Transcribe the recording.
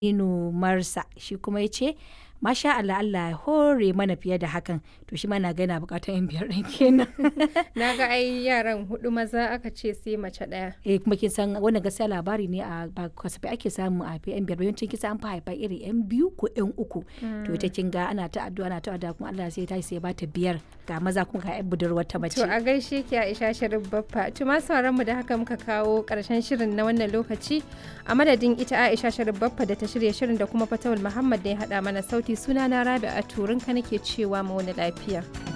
Aminu Marsa shi kuma ya ce masha Allah Allah ya hore mana fiye da hakan to shi ma na ga yana bukatar yan biyar ɗin kenan. Na ga ai yaran hudu maza aka ce sai mace ɗaya. eh kuma kin san wannan gaskiya labari ne a ba kasafai ake samu a yan biyar yawancin kisa an fi haifa iri yan biyu ko yan uku to ita kin ga ana ta addu'a ana ta addu'a kuma Allah sai ta sai ya bata biyar ga maza kuma ga yan budurwar ta mace. To a gaishe ki Aisha Sharif Baffa. To ma sauran mu da haka muka kawo karshen shirin na wannan lokaci a madadin ita Aisha Sharif Baffa da ta shirya shirin da kuma Fatawul Muhammad da ya hada mana sauti sunana Rabi'a Turinka nake cewa mu wani lafiya.